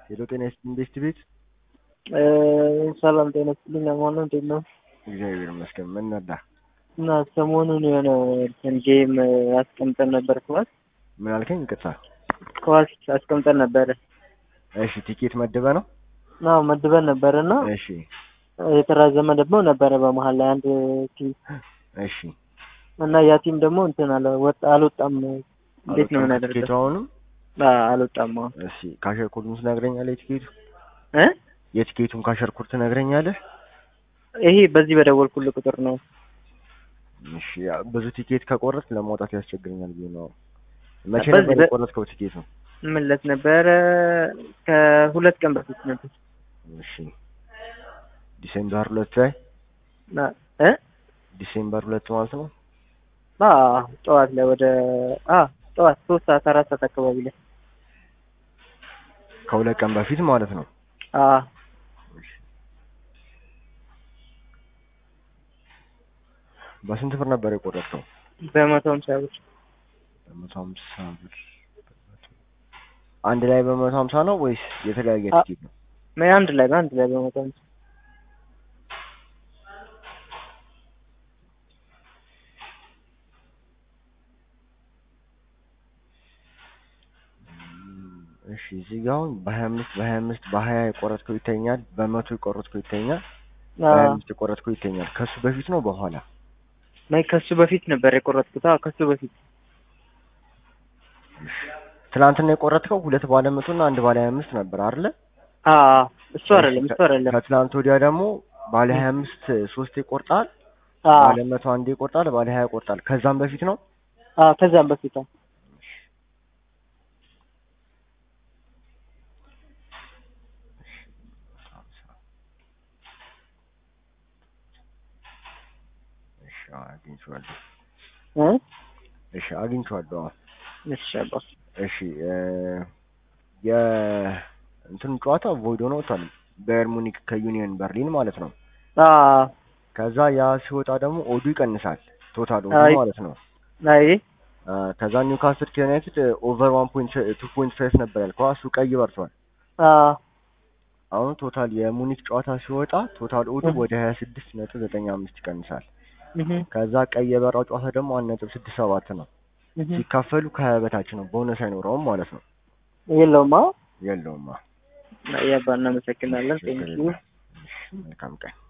ሄሎ ጤና ይስጥልኝ ቤስት ቤት ሰላም ጤና ይስጥልኝ። አማን ነው እንዴት ነው? እግዚአብሔር ይመስገን። ምን ነዳ? እና ሰሞኑን የሆነ እንትን ጌም አስቀምጠን ነበር ኳስ ምን አልከኝ? ይቅርታ። ኳስ አስቀምጠን ነበረ እሺ ቲኬት መድበ ነው? ና መድበን ነበር እና እሺ የተራዘመ ደግሞ ነበረ በመሀል ላይ አንድ ቲም እሺ እና ያ ቲም ደግሞ እንትን አለ ወጣ አልወጣም። እንዴት ነው ቲኬቱ የምናደርገው? አሁንም አዎ፣ አልወጣም። አዎ እሺ ካሸር ኮዱን ትነግረኛለህ? የቲኬቱ እ የቲኬቱን ካሸር ኮድ ትነግረኛለህ? ይሄ በዚህ በደወልኩልህ ቁጥር ነው። እሺ ያ ብዙ ቲኬት ከቆረጥ ለማውጣት ያስቸግረኛል ብዬ ነው። መቼ በዚህ ነበር በ- የቆረጥከው ቲኬቱ? ምን ዕለት ነበረ? ከሁለት ቀን በፊት ነበር። እሺ ዲሴምበር ሁለት ላይ ና- እ ዲሴምበር ሁለት ማለት ነው። አዎ ጠዋት ላይ ወደ አ ጠዋት ሶስት ሰዓት አራት ሰዓት አካባቢ ላይ ከሁለት ቀን በፊት ማለት ነው። አ በስንት ብር ነበር የቆረጥከው? በመቶ ሃምሳ ብር በመቶ ሀምሳ ብር አንድ ላይ በመቶ ሀምሳ ነው ወይስ የተለያየ አ- ቲኬት ነው? ማ- አንድ ላይ በአንድ ላይ በመቶ ሃምሳ እሺ እዚህ ጋር አሁን በሀያ አምስት በሀያ አምስት በሀያ የቆረጥከው ይተኛል፣ በመቶ የቆረጥከው ይተኛል፣ አ በሀያ አምስት የቆረጥከው ይተኛል። ከሱ በፊት ነው በኋላ? ማይ ከሱ በፊት ነበር የቆረጥኩት። አዎ ከሱ በፊት ትናንትና የቆረጥከው ሁለት ባለ መቶ እና አንድ ባለ ሀያ አምስት ነበር አይደለ? አ እሱ አይደለም እሱ አይደለም። ከትናንት ወዲያ ደግሞ ባለ ሀያ አምስት ሶስት ይቆርጣል፣ አ ባለ መቶ አንድ ይቆርጣል፣ ባለ ሀያ ይቆርጣል። ከዛም በፊት ነው አ ከዛም በፊት አዎ። እሺ አዎ፣ አግኝቼዋለሁ። እ እሺ አግኝቼዋለሁ። አዎ። እሺ አባ እሺ እ የእንትን ጨዋታ ቮይድ ሆኖ ወጥቷል። ባየር ሙኒክ ከዩኒየን በርሊን ማለት ነው። አ ከዛ ያ ሲወጣ ደግሞ ኦዱ ይቀንሳል፣ ቶታል ኦዱ አይ። ማለት ነው። አይ አ፣ ከዛ ኒውካስል ከዩናይትድ ኦቨር ዋን ፖይንት ቱ ፖይንት ፋይቭ ነበር ያልከው፣ እሱ ቀይ በርቷል። አ አሁን ቶታል የሙኒክ ጨዋታ ሲወጣ ቶታል ኦዱ እህ። ወደ ሀያ ስድስት ነጥብ ዘጠኝ አምስት ይቀንሳል። እህ ከዛ ቀይ የበራው ጨዋታ ደግሞ አንድ ነጥብ ስድስት ሰባት ነው። እህ ሲካፈሉ ከሀያ በታች ነው። ቦነስ አይኖረውም ማለት ነው። የለውማ የለውማ። ያባ እናመሰግናለን። ችግር ቴንኪው የለም። እሺ፣ መልካም ቀን